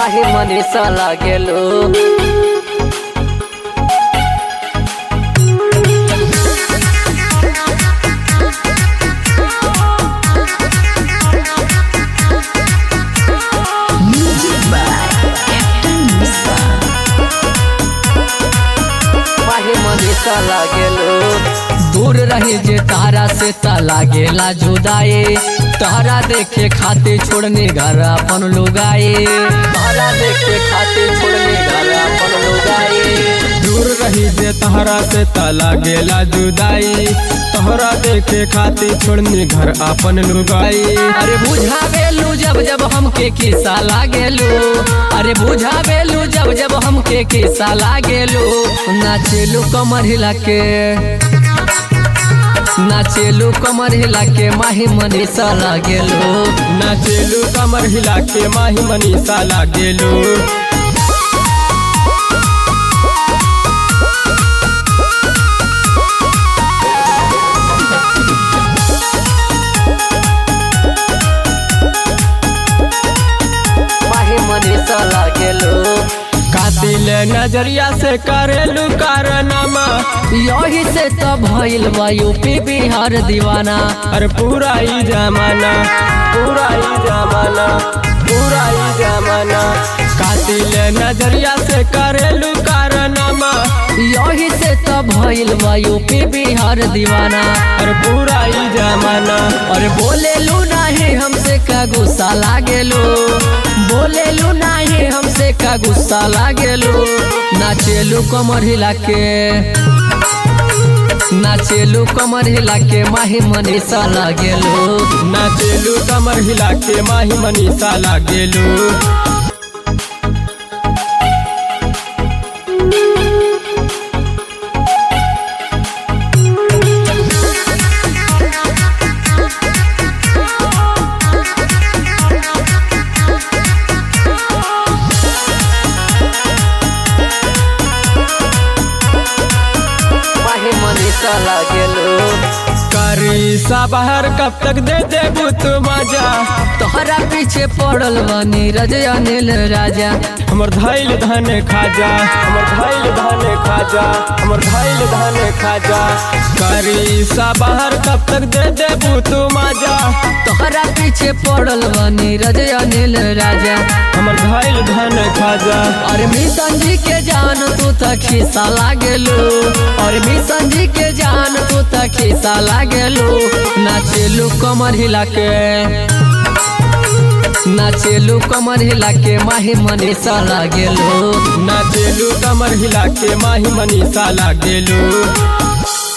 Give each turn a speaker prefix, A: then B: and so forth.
A: माही मनीषा लागेलो माही मनीषा लागेलो दूर रही जे तारा से ता लागेला जुदाई तारा देखे खाते छोड़ने घर अपन लुगाए तारा देखे खाते छोड़ने घर अपन लुगाए
B: दूर रही जे तहरा से तला गेला जुदाई तोहरा देखे खातिर छोड़नी घर आपन लुगाई
A: अरे बुझावेलू जब जब हमके किस्सा लागेलू अरे बुझावेलू जब जब हमके किस्सा लागेलू नाचेलू कमर हिला के नाचेलू कमर हिला के माही मनीषा लागेलू
B: नाचेलू कमर हिला के माही मनीषा लागेलू
A: माही मनीषा लागेलू
B: कातिल नजरिया से करेलू कारनामा
A: यही से तो भइल बा यूपी बिहार दीवाना
B: अरे पूरा ही जमाना पूरा ही जमाना पूरा ही जमाना कातिल नजरिया से करेलू कारनामा
A: यही से तो भइल बा यूपी बिहार दीवाना
B: अरे पूरा ही जमाना
A: और बोलेलू नाही हमसे का गुस्सा लागेलू बोलेलू नाही हमसे का गुस्सा लागेलू नाचेलू कमर हिला के नाचेलू कमर हिला के माही मनीषा लागेलू
B: नाचेलू कमर हिला के माही मनीषा लागेलू
A: माही मनीषा लागेलू
B: करी सा बाहर कब तक दे देबू तू मजा
A: तोहरा पीछे पड़ल बा नीरज अनिल राजा
B: हमर धैल धन खाजा हमर धैल धन खाजा हमर धैल धन खाजा करी सा बाहर कब तक दे देबू तू मजा
A: तोहरा पीछे पड़ल बा नीरज अनिल राजा
B: हमर धैल धन खाजा
A: और मिशन जी के जान तू त खिस्सा लागेलू और मिशन जी के जान तू त खिस्सा लागेलू नाचेलू कमर हिला के नाचेलू कमर हिला के माही मनीषा लागेलू
B: नाचेलू कमर हिला के माही मनीषा लागेलू